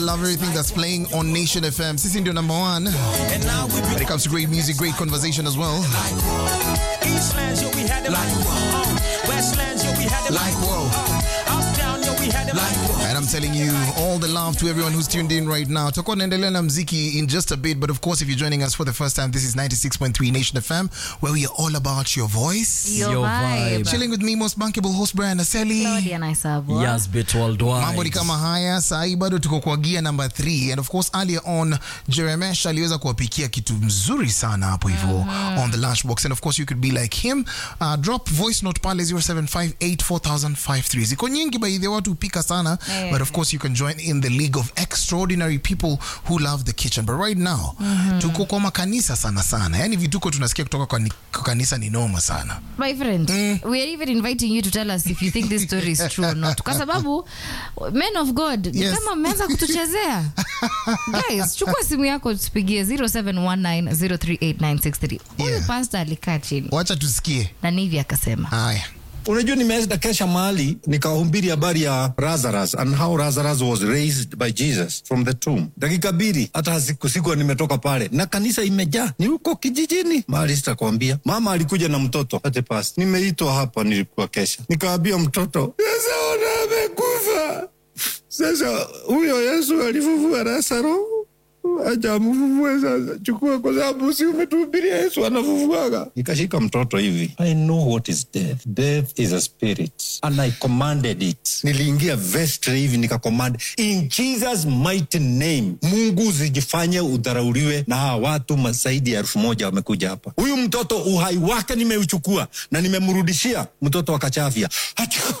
Love everything that's playing on Nation FM. Sisi ndio number one. When it comes to great music, great conversation as well. Eastlands, yo, we had it like whoa. Westlands, yo, we had it Like like whoa. whoa. Uptown, yo, we had it like whoa. And I'm telling you, all the love to everyone who's tuned in right now. Tutakuwa naendelea na mziki in just a bit, but of course, if you're joining us for the first time, this is 96.3 Nation FM, where we are all about your voice. Your, Your vibe. vibe. Chilling with me, most bankable host Brian Aseli. Claudia Naisabwa. Yes, bit worldwide. mambo ni kama haya sahii bado tuko kwa gia number 3 and of course earlier on jeremesh aliweza kuwapikia kitu mzuri sana hapo hivyo on the lunchbox and of course you could be like him uh, drop voice note pale 07584053 ziko nyingi by the watu hupika sana Eh. but of course you can join in the league of extraordinary people who love the kitchen but right now tuko kwa makanisa sana sana yani vituko tunasikia kutoka kwa, ni, kwa kanisa ni noma sana My friend, we are even inviting you to tell us if you think this story is true or not. Kwa sababu men of God ni Yes. kama mmeanza kutuchezea. Guys, chukua simu yako tupigie 0719038963. Huyu Yeah. pastor alikaa chini wacha tusikie na Nivi akasema haya unajua nimeenda kesha mahali nikahubiri habari ya lazarus and how lazarus was raised by jesus from the tomb dakika mbili hata siku siku nimetoka pale na kanisa imejaa ni huko kijijini mahali sitakwambia mama alikuja na mtoto ate pas nimeitwa hapa nilikuwa kesha nikaambia mtoto sasa ona amekufa sasa huyo yesu alifufua lazaro acha amfufue sasa chukua kwa sababu si umetuhubiria yesu anafufuaga nikashika mtoto hivi i know what is death death is a spirit and i commanded it niliingia vestre hivi nikacommand in jesus mighty name mungu zijifanye udharauliwe na hawa watu ma- zaidi ya elfu moja wamekuja hapa huyu mtoto uhai wake nimeuchukua na nimemrudishia mtoto akachafya Achoo!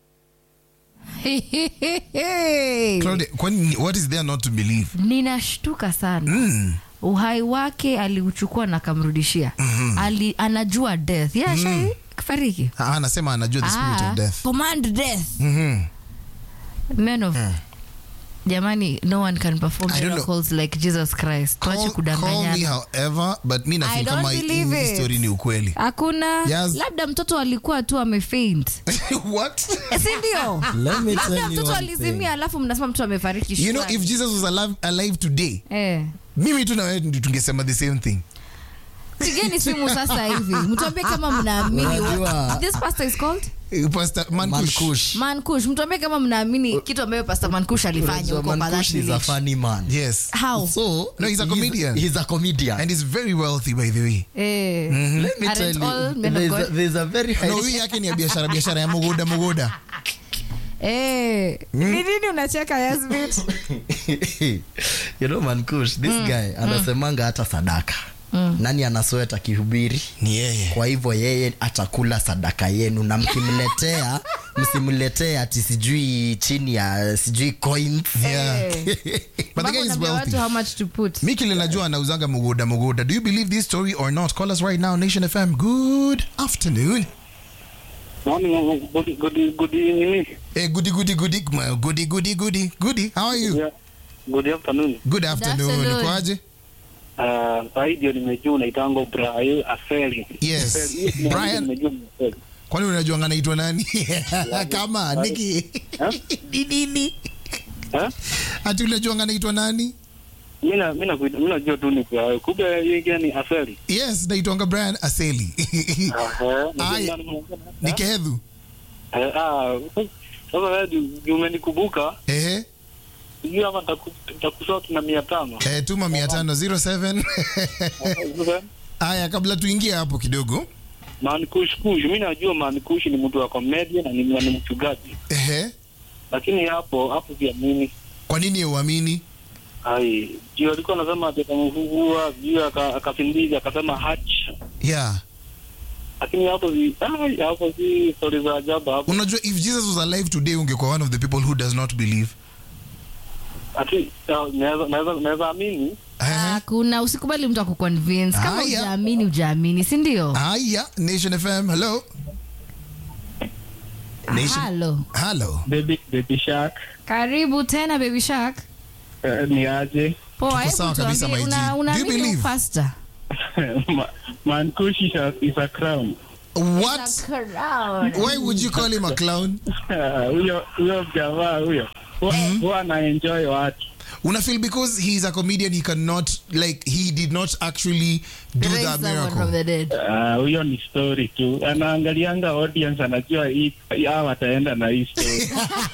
Claudia, kwani what is there not to believe ninashtuka sana uhai wake aliuchukua na akamrudishia Ali, anajua death yeah, mm fariki Ah, anasema anajua the spirit Ah, of death command death men of jamani no one can perform I don't know. miracles like jesus christ tuache Call, call me kudanganyana however but mi I nafil don't kama believe hii it. story ni ukweli hakuna Yes. labda mtoto alikuwa tu amefaint what sindio Let me tell labda you mtoto one alizimia alafu mnasema mtoto amefariki you know shwari. if jesus was alive, alive today eh. mimi tu na wewe ndio tungesema the same thing pigeni simu sasa hivi mtuambie kama mnaamini Unajua- this pastor is called Eh, pastor mankush Mankush. mankush mtuambie kama mnaamini kitu ambayo pastor mankush alifanya Unajua huko kwa Mankush that is a village. funny man. yes how So, No, he's a he's- comedian. He's a comedian. and he's very wealthy by the way eh. Let me Aren't tell all you, men of there's a, God? there's a very high no huyu yake ni ya biashara biashara ya mugoda mugoda Eh. ni nini unacheka Yasmin? you know mankush this guy anasemanga hata sadaka nani anasweta akihubiri ni yeye kwa hivyo yeye atakula sadaka yenu na mkimletea msimletee ati sijui chini ya sijui coins yeah Eh. but the Mpaka guy is unaambia wealthy watu how much to put mi kile najua anauzanga mugoda mugoda do you believe this story or not call us right now nation fm good afternoon Morning, good, good, good evening. Hey, goody, goody, goody, ma- goody, goody, goody, goody. How are you? Yeah. Good afternoon. Good afternoon. afternoon. Kwaje? Uh, sahii ndio nimejua unaitango Brian Aseli. Yes. Aseli, hiyo Brian. nimejua ni Aseli. Kwani unajua anaitwa nani? Kama Niki. Eh? Ni nini? Eh? Ati unajua anaitwa nani? Mimi na mimi nakuita mimi najua tu ni Brian. Kumbe hiyo ingine ni Aseli. Yes, naitwanga Brian Aseli. Aha. Aya. Ni Kehedhu. Eh, ah, sasa wewe ju- ju umenikumbuka. Ehe. Sijui hapa nitaku- nitakushort na 500. Eh, tuma 507. Sasa Aya, kabla tuingie hapo kidogo. Mankush Kush, mimi najua Mankush ni mtu wa comedian na ni ni mchungaji. Ehe. Lakini hapo hapo pia mimi Kwa nini uamini? Ai, juu alikuwa anasema atamfungua, juu aka- akasindiza akasema hach, Yeah. lakini hapo si ai, hapo si stori za ajabu hapo. Unajua if Jesus was alive today ungekuwa one of the people who does not believe. Ati ah, naweza naweza naweza amini Ehe. kuna usikubali mtu akuconvince kama Haya. ujaamini ujaamini si ndio Aya, Nation FM. Hello. Nation. halo Hello. baby baby shark karibu tena baby shark uh, ni aje poa Tuko hebu sawa kabisa, tuambie my G. una- Do you unaamini believe? pastor Ma- mankush is a, is a crown What? Why would you call him a clown? huyo huyo jamaa huyo huwa huwa anaenjoy watu una feel because he is a comedian he cannot like he did not actually do Raise that someone from miracle the dead. Ah, huyo ni story tu, anaangalianga audience, anajua hii hao wataenda na hii story.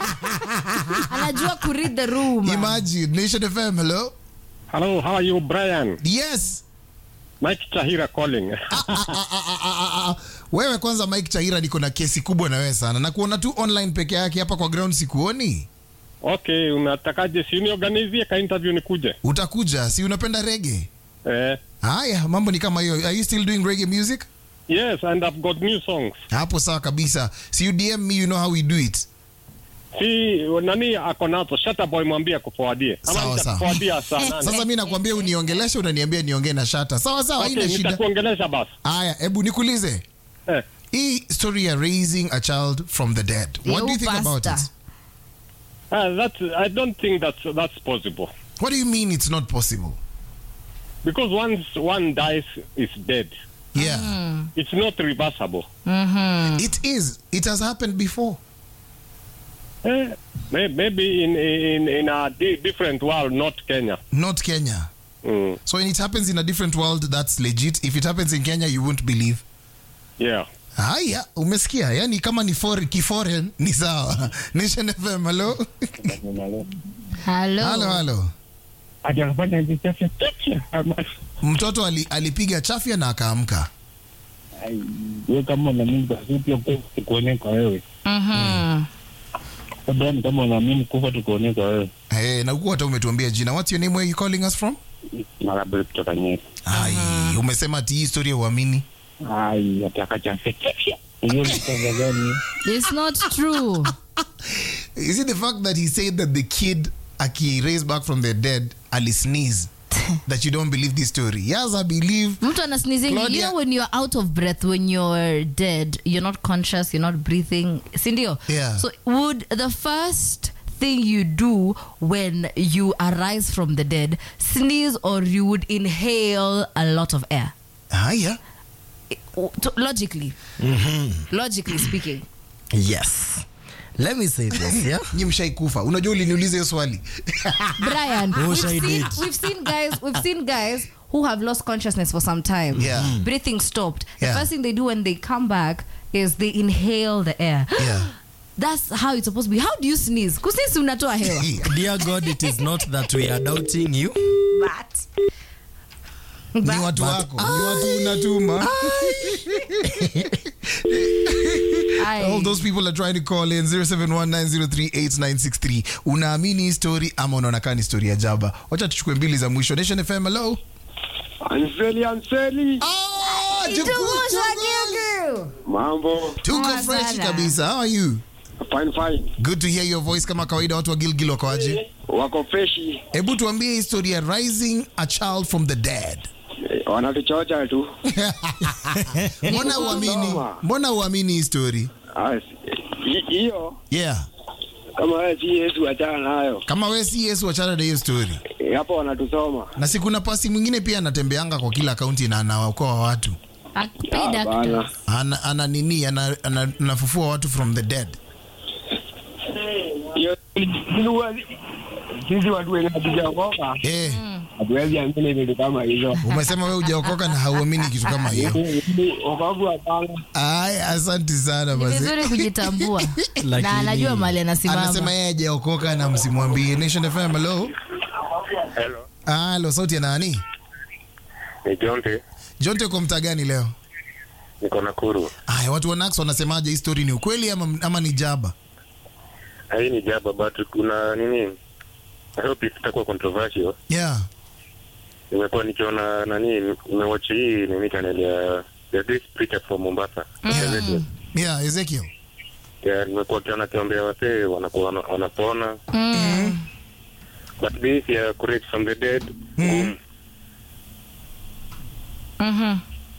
Anajua ku read the room. imagine nation fm hello Hello, how are you, Brian? yes Mike Tahira calling. Ah, ah, ah, ah, ah. wewe kwanza mike chaira niko na kesi kubwa na wewe sana na kuona tu online peke yake hapa kwa ground sikuoni okay, unatakaje? Si uniorganizie ka interview nikuje? utakuja si unapenda rege Eh, haya mambo ni kama hiyo are you still doing reggae music yes, and I've got new songs. hapo sawa kabisa si you dm me you know how we do it Si nani ako nazo? Shata boy mwambie akuforwardie. Sawa, Ama sawa. nitakuforwardia saa nane. sasa mi nakwambia uniongeleshe unaniambia niongee na shata sawa sawa Okay, haina shida nitakuongelesha basi. haya hebu nikuulize Eh. hii story ya raising a child from the dead what do you think about it Pastor. Uh, that's, I don't think that's, that's possible. what do you mean it's not possible Because once one dies, it's dead. yeah It's not reversible. it is it has happened before Eh, may- maybe in, in, in a di- different world, not Kenya. not kenya Mm, so when it happens in a different world that's legit if it happens in kenya you won't believe yeah. haya umesikia yani kama ni for, kiforeign ni sawa nation fm halo Hello. halo halo Ati anafanya hivi chafya chafya. Ama- mtoto ali, alipiga chafya na akaamka Ai, wewe kama unaamini basi pia kufa tukuone kwa wewe. Mhm. Abraham, kama unaamini kufa tukuone kwa wewe. hey, na huku hata umetuambia jina what's your name where you calling us from Marabel kutoka Nyeri. ai umesema ati hii historia uamini Ai, ataka chafya chafya. Hiyo ni kaza gani? It's not true. is it the fact that he said that the kid aki raised back from the dead ali sneeze that you don't believe this story yes i believe mtu ana sneezing you Claudia- know when you're out of breath when you're dead you're not conscious you're not breathing sindio Yeah. so would the first thing you do when you arise from the dead sneeze or you would inhale a lot of air haya To- logically logically speaking yes let me say this yeah nyi mshaikufa unajua uliniuliza hiyo swali brian Oh, we've, I seen, did. we've seen guys we've seen guys who have lost consciousness for some time Yeah. Mm. breathing stopped the Yeah. first thing they do when they come back is they inhale the air yeah That's how it's supposed to be. How do you sneeze? Kusisi unatoa hewa. dear god it is not that we are doubting you But ni watu wako ni watu unatuma I, all those people are trying to call in 0719038963 unaamini hii story ama unaona kaa ni story ya jaba wacha tuchukue mbili za mwisho nation fm hello Anseli, Anseli. Ah, Jugu, Jugu. Mambo. tuko Poa fresh sana. kabisa how are you Fine, fine. good to hear your voice kama kawaida watu wa gilgil wakoaje Wako freshi. hebu tuambie historia rising a child from the dead Wanatuchocha tu. mbona uamini Sawa. mbona uamini hii story Ah, hi- Hiyo yeah kama wewe si Yesu achana nayo. kama we si yesu wachana na hiyo story Eh, Hapo wanatusoma. na si kuna pasi mwingine pia anatembeanga kwa kila kaunti na anawaokoa watu I pay Bana. doctors. ana, ana nini ana, ana, anafufua watu from the dead Hiyo sisi watu wenye hatujaokoka eh, hatuwezi amini vitu kama hizo. umesema we ujaokoka na hauamini kitu kama hiyo Wokovu hapana. ay asanti sana Ni basi vizuri kujitambua Lakini- na anajua mali anasema anasimama. yeye hajaokoka na msimwambie nation fm hello Hello. halo sauti ya nani Ni Jonte. jonte uko mtaa gani leo Niko Nakuru. aya watu wa Nax wanasemaje hii story ni ukweli ama, ama ni jaba Hii ni jaba but kuna nini? I hope itakuwa controversial. yeah Nimekuwa nikiona nani nimewatch hii nini channel ya the this preacher from Mombasa. Yeah. yeah ezekiel Yeah, nimekuwa kiona kiombea wasee wanakuwa wana- wanapona. Mm. But this ya correct from the dead. ngumu. Mhm.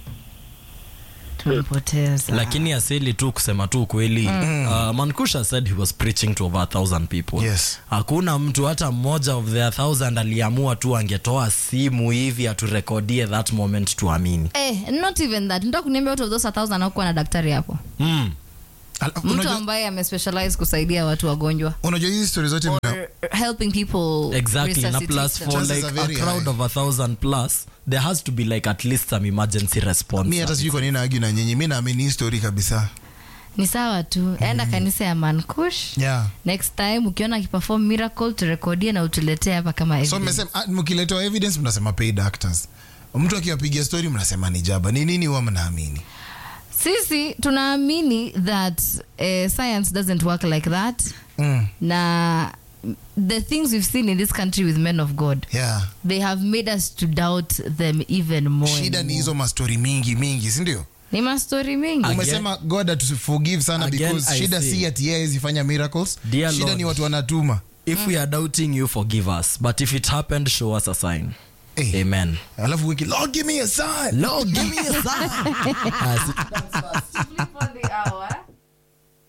Tumpoteza. lakini asili tu kusema tu kweli uh, mankusha said he was preaching to over a thousand people Yes. hakuna mtu hata mmoja of the thousand aliamua tu angetoa simu hivi aturekodie that moment tuamini Eh, not even that. Nataka kuniambia out of those 1000 hakuwa na daktari hapo. mm. Al- mtu unajua- ambaye amespecialize kusaidia watu wagonjwa unajua hizi stori zote mna- or helping people exactly na resuscitate plus them. for Chances like are a very crowd high. of a thousand plus there has to be like at least some emergency response mi hata sijui kwa nini naagi na nyinyi mi naamini hii story kabisa ni sawa tu enda kanisa ya mankush yeah. next time ukiona akiperform miracle turekodie na utuletee hapa kama so evidence. mmesema ah, mkiletewa evidence mnasema paid actors mtu akiwapigia story mnasema ni jaba ni nini huwa mnaamini sisi tunaamini that uh, science doesn't work like that mm. na the things we've seen in this country with men of god yeah. they have made us to doubt them even more shida and ni more. hizo mastori mingi mingi sindio ni mastori mingi Again- umesema god atuforgive sana Again, because I shida say- si ati yeye zifanya miracles Dear shida Lord. ni watu wanatuma if we are doubting you forgive us but if it happened show us a sign Eh. amen alafu wiki lord give me a sign lord give me a sign Flip on the hour.